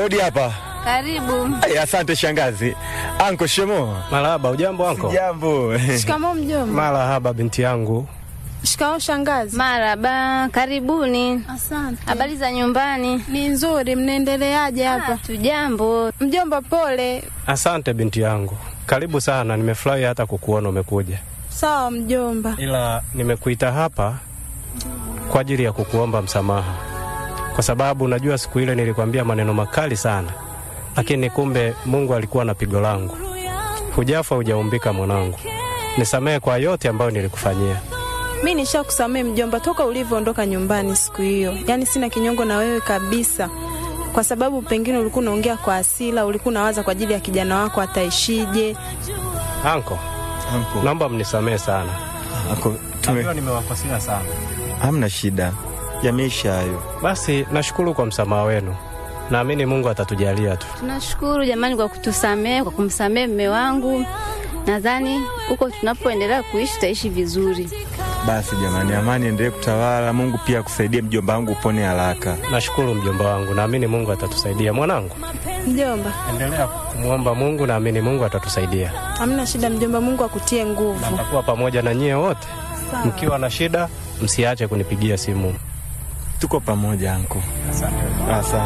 Odi hapa. Karibu. Ay, asante shangazi. Anko shemo. Marahaba, ujambo anko? Jambo. Shikamoo mjomba. Marahaba binti yangu. Shikamoo shangazi. Maraba, karibuni. Asante. Habari za nyumbani? Ni nzuri, mnaendeleaje hapa? Tujambo. Mjomba pole. Asante binti yangu, karibu sana. Nimefurahi hata kukuona umekuja, Sawa mjomba. ila nimekuita hapa kwa ajili ya kukuomba msamaha, kwa sababu najua siku ile nilikwambia maneno makali sana, lakini kumbe Mungu alikuwa na pigo langu. Hujafa hujaumbika mwanangu, nisamehe kwa yote ambayo nilikufanyia. Mi nishakusamehe mjomba toka ulivyoondoka nyumbani siku hiyo. Yaani sina kinyongo na wewe kabisa. Kwa sababu pengine ulikuwa unaongea kwa asila, ulikuwa unawaza kwa ajili ya kijana wako ataishije. Anko, Anko. naomba mnisamehe sana, Anko, tume najua nimewakosea sana. hamna shida. Yameisha hayo. Basi nashukuru kwa msamaha wenu, naamini Mungu atatujalia tu. Tunashukuru jamani kwa kutusamehe, kwa kumsamehe mme wangu. Nadhani huko tunapoendelea kuishi tutaishi vizuri. Basi jamani, amani endelee kutawala. Mungu pia akusaidie mjomba wangu upone haraka. Nashukuru mjomba wangu, naamini Mungu atatusaidia. Mwanangu, Mjomba, endelea kumwomba Mungu, naamini Mungu atatusaidia. hamna shida mjomba, Mungu akutie nguvu. Nitakuwa pamoja na nyie wote. Sawa. Mkiwa na shida, msiache kunipigia simu. Tuko pamoja anko. Asante. Asante.